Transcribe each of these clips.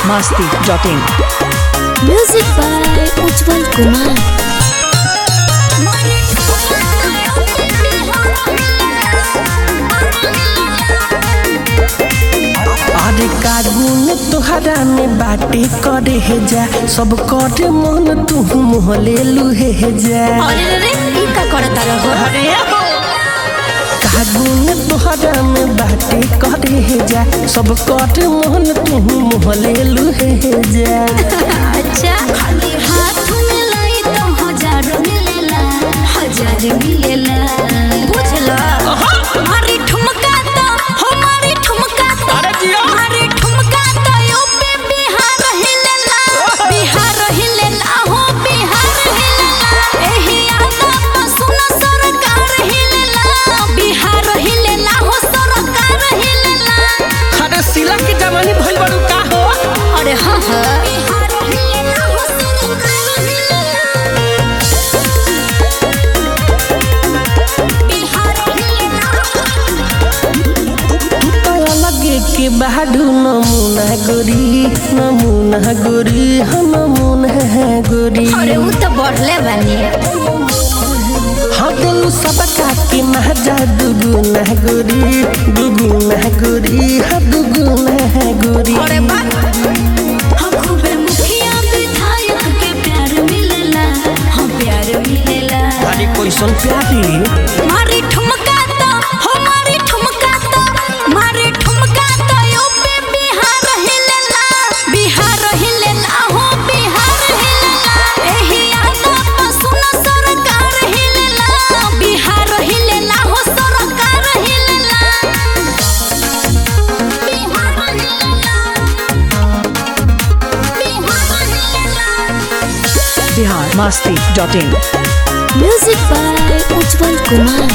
masti.in. Music by Ujjwal Kumar. अरे कागुन तोहरा में बाटे करे हे जा सब करे मन तू मोहले लुहे हे जा अरे रे रे ई का करता रहो अरे कागुन तोहरा में बाटे करे हे जा सब करे मन तू मोहले लुहे हे जा अच्छा खाली हाथ में लाई तो हजार मिलेला हजार मिलेला बुझला हमारी ठुमका तो हमारी ठुमका तो अरे जिया। हमारी ठुमका तो यूपी बिहार हिलेला बिहार हिलेला हो बिहार हिलेला एही आता तो सुन सरकार हिलेला बिहार हिलेला हो सरकार हिलेला अरे सिला की जमानी भइल बड़ू का हो अरे हाँ हाँ बिहार हिलेला हो सरकार हिलेला बिहार हिलेला तोरा लगे के बाडू नमूना गोरी नमूना गोरी हम नमूना गोरी अरे वो तो बढ़ले बानी हाँ दिल सबका के महजा दुगुना गोरी दुगुना गोरी हाँ दुगुना गोरी अरे बा हम खूबे मुखिया विधायक के प्यार मिलेला हम प्यार मिलेला अरे कैसन प्यारी मारी ठुमका तो हमारी ठुमका तो मारी ठुमका तो यूपी बिहार हिलेला बिहार हिलेला हो बिहार हिलेला एही आता तो सुन सरकार हिलेला बिहार हिलेला हो सरकार हिलेला बिहार हिलेला Bihar masti.in. Music by Ujjwal Kumar.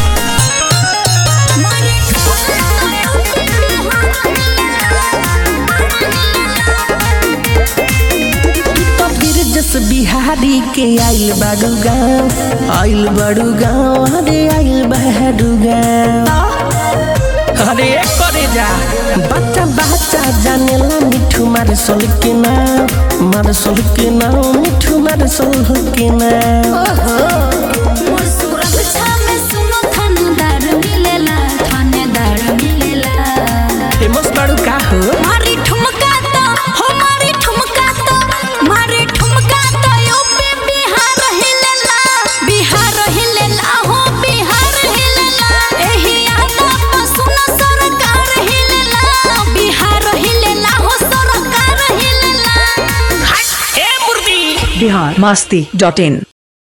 तो फिर जस बिहारी के आइल बाडू गाँव आइल बाडू गाँव अरे आइल बाडू गाँव अरे करे जा बच्चा बच्चा जानेला मिठू मार सोल के नाम मार सोल के नाम मिठू मार सोल के नाम मोर सुरक्षा में सुनो थानेदार मिलेला थानेदार मिलेला फेमस बाडू का हो मारी ठुमका तो हमारी ठुमका तो मारी ठुमका तो यूपी बिहार हिलेला बिहार हिलेला हो बिहार हिलेला एही आता तो सुन सरकार हिलेला बिहार हिलेला हो सरकार हिलेला ए मुर्दी Bihar masti.in.